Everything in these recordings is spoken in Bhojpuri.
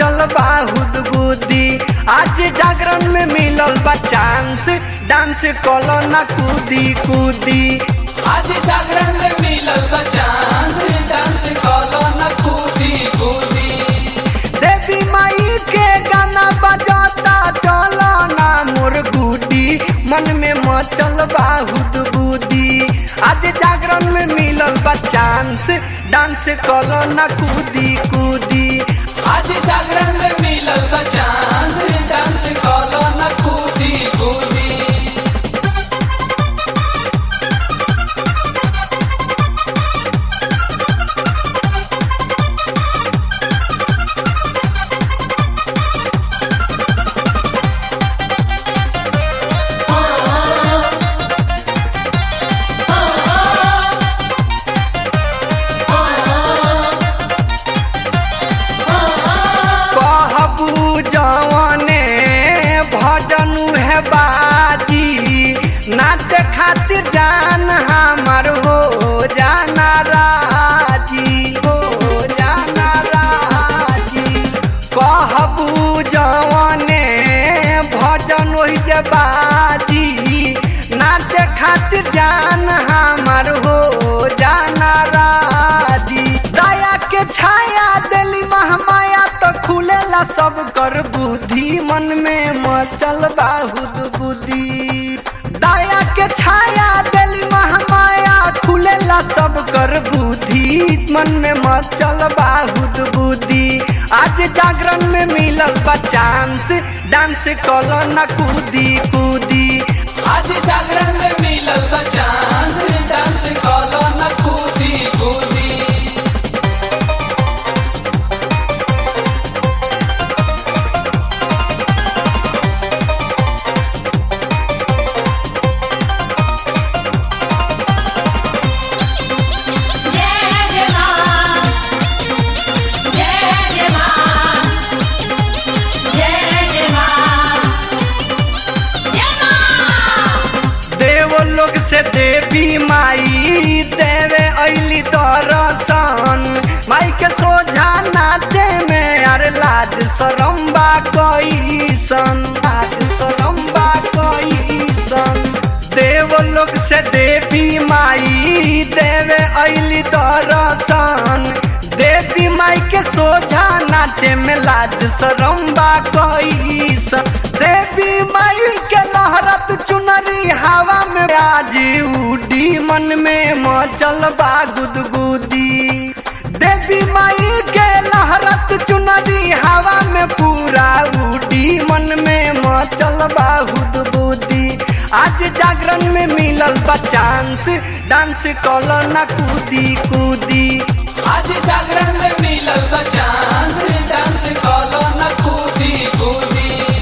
मचल बाहुद बुद्धि आज जागरण में मिलल बा चांस डांस कलो ना कूदी कूदी आज जागरण में मिलल बचांस डांस कलो न कूदी कूदी देवी माई के गाना बजाता चलो ना मोर गुडी मन में मचल बाहुद बुद्धि आज जागरण में मिलल बा चांस डांस कलो ना कूदी कूदी आज जागरण में मिलल बचांस डांस कलो न कूदी कूदी कहबू जवने भजन है बाजी नाच खातिर जान हमार हो जाना राजी हो जाना राजी कहबू जवने भजन वही जे बाजी नाच खातिर जान हमार हो जाना राजी दया के छाया दिली महमाया तो खुलेला सब कर बुद्धि मन में मचल बाहुद बुद्धि दया के छाया दिली महमाया खुलेला सब कर बुद्धि मन में मचल बाहुद बुद्धि आज जागरण में मिलल बा चांस डांस कलो ना कूदी कूदी आज जागरण में मिलल बचांस डांस कलो न कूदी कूदी जय जय मां जय जय मां जय जय मां जय मां देव लोग से देवी माई देवे ऐली दर्शन माई के सोझा नाचे में अरे लाज सरम्बा कैसन लाज सरम्बा कैसन देव लोग से देवी माई देवे ऐली दर्शन देवी माई के सोझा नाचे में लाज सरम्बा कैसन देवी माई के लहरत चुनरी हवा में आज उडी मन में मचल बा गुदगुदी देवी माई के लहरत चुनरी हवा में पूरा उडी मन में मचल बा बुद्धि आज जागरण में मिलल बा चांस डांस कलो ना कूदी कूदी आज जागरण में मिलल बचांस डांस कलो न कूदी कूदी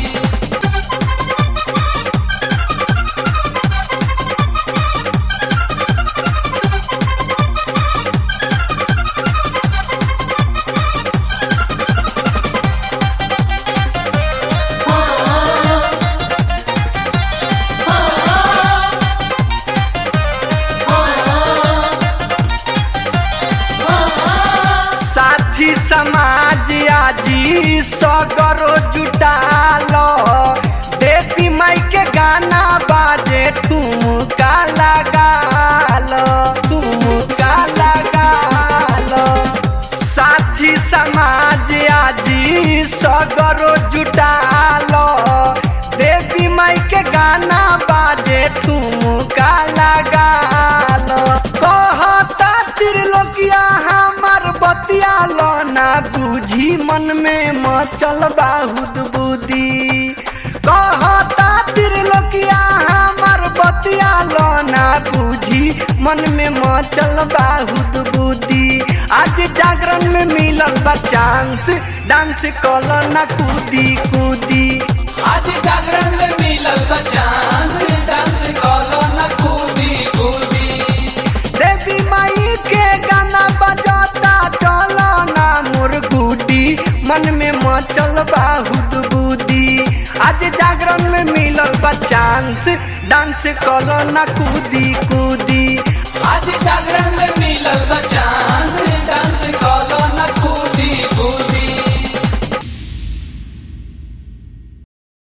साथी समाज आजी सगरो जुटालो देवी माई के गाना बाजे ठुमका लगालो ठुमका लगालो साथी समाज आजी सगरो जुटालो देवी माई के गाना बाजे ठुमका लगालो कहता त्रिलोकिया हमार बतिया लो ना बुझी मन में मचल बाहुद बुद्धि कहता त्रिलोकिया हमार बतिया लो ना बुझी मन में मचल बाहुद बुद्धि आज जागरण में मिलल बा चांस डांस कलो ना कूदी कूदी आज जागरण में मिलल बचांस डांस कलो न कूदी कूदी देवी माई के गाना बजाता चलो ना मोर गुडी मन में मचल बाहुद बुद्धि आज जागरण में मिलल बा चांस डांस कलो ना कूदी कूदी आज जागरण में मिलल बचांस